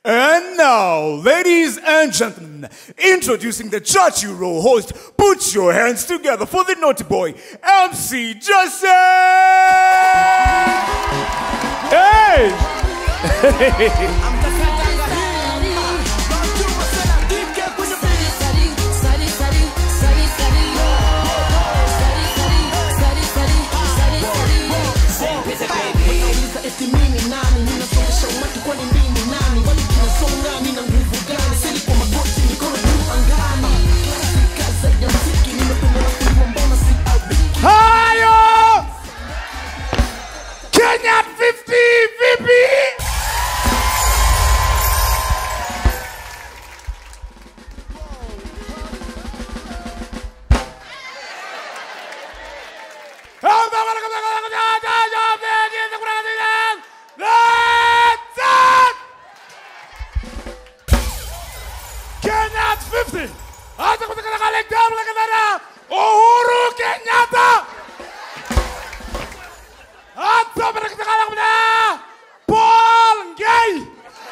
And now, ladies and gentlemen, introducing the Chachi Roll host, put your hands together for the naughty boy, MC Joseph! Hey! eti mimi nani ninasongesha umati kwani mimi nani wali kinasonga nina nguvu gani sili kwa magoti mikono juu angani klasika zaidi ya mziki nimependela kuimba mbona si albiki Hayo! Kenya 50 vipi? Kenya 50 hata kutoka kale damu la kadara Uhuru Kenyatta hata kutoka kale kuna Paul Ngei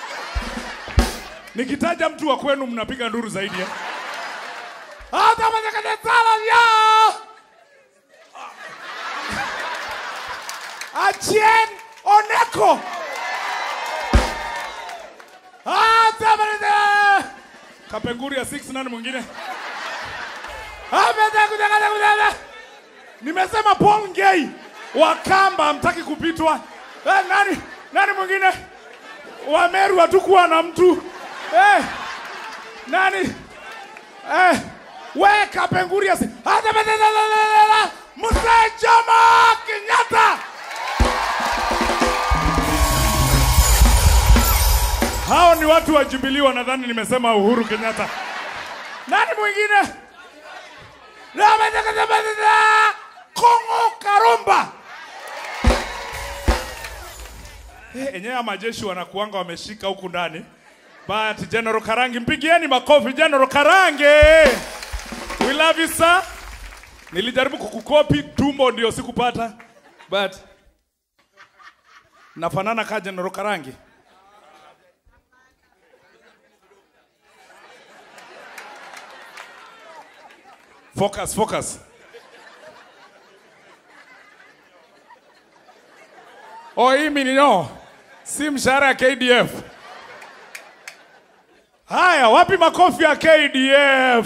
Nikitaja mtu wa kwenu mnapiga nduru zaidi eh? hata kutoka kale sala ya Achien Oneko hata kutoka Kapenguri ya 6 nani mwingine? Ameta kutaka kutaka. Nimesema Paul Ngei wa Kamba hamtaki kupitwa. Eh, nani nani mwingine? Wa Meru hatukuwa na mtu. Eh, nani? Eh, we Kapenguri ya si- hata bata la la la la la. Musa Jomo Kenyatta. Hao ni watu wa Jubilee wanadhani nimesema Uhuru Kenyatta. Nani mwingine? Ramadakadabadada! Kongo Karumba. Eh, enyewe ya majeshi wanakuanga wameshika huku ndani. But General Karangi, mpigieni makofi General Karange. We love you sir. Nilijaribu kukukopi tumbo ndio sikupata. But nafanana ka General Karangi. Focus, focus. Oh, hii mimi no. Si mshahara ya KDF. Haya, wapi makofi ya KDF?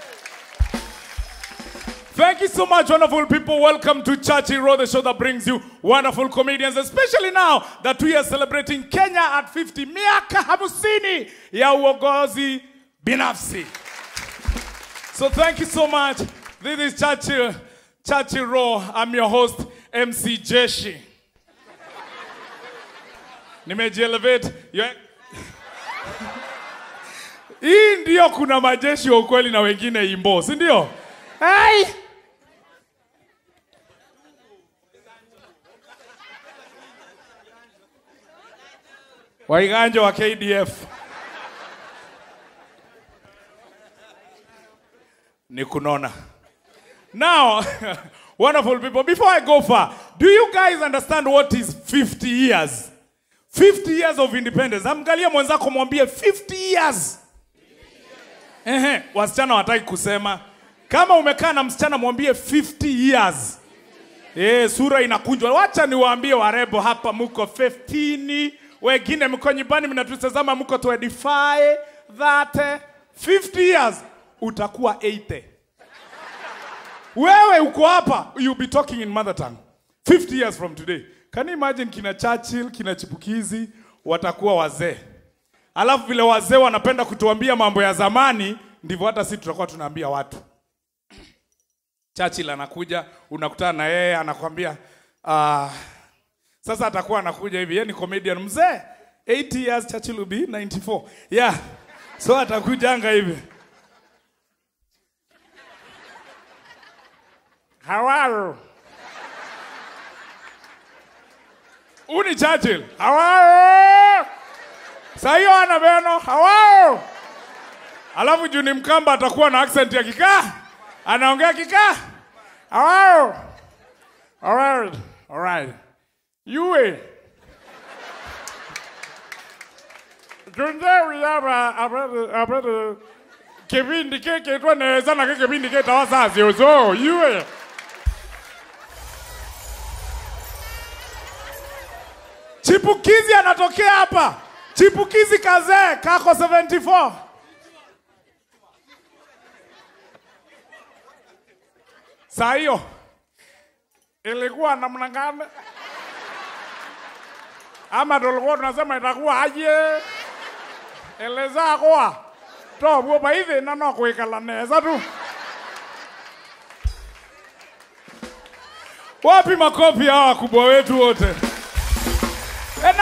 Thank you so much, wonderful people. Welcome to Chachi Road, the show that brings you wonderful comedians, especially now that we are celebrating Kenya at 50, miaka hamsini ya uongozi binafsi. So thank you so much. This is Chachi, Chachi Raw. I'm your host, MC Jeshi. Nimejielevate. Yo- Hii ndio kuna majeshi wa ukweli na wengine imbo, si ndio? Hai! Waiganja wa KDF. ni kunona. Now, wonderful people, before I go far, do you guys understand what is 50 years? 50 years of independence. Amgalia mwenzako mwambie 50 years. Ehe, wasichana wataki kusema. Kama umekaa na msichana mwambie 50 years. Eh, sura inakunjwa. Wacha niwaambie warebo hapa muko 15, wengine mko nyumbani mnatutazama mko 25, 30, 50 years utakuwa 80. Wewe uko hapa, you'll be talking in mother tongue 50 years from today. Can you imagine kina Churchill, kina Chipukizi watakuwa wazee. Alafu vile wazee wanapenda kutuambia mambo ya zamani, ndivyo hata sisi tutakuwa tunaambia watu. Churchill anakuja, unakutana na yeye anakwambia uh, sasa atakuwa anakuja hivi, yeye ni comedian mzee. 80 years Churchill will be 94. Yeah. So atakujanga hivi. How are you? Uni Churchill. How are you? Sayo ana beno. How are you? Alafu juu ni Mkamba atakuwa na accent ya Kikaa. Anaongea Kikaa. How are you? All right. All right. You eh. tundewi hapa apate apate kipindi keke twaneza nake kipindi keta wasazi uzo iwe chipukizi anatokea hapa chipukizi kazee kako 74 saa hiyo ilikuwa namna gani ama tulikuwa tunasema itakuwa aje eleza kwa tobwo baithi na no kwikala neza tu wapi makofi hawa wakubwa wetu wote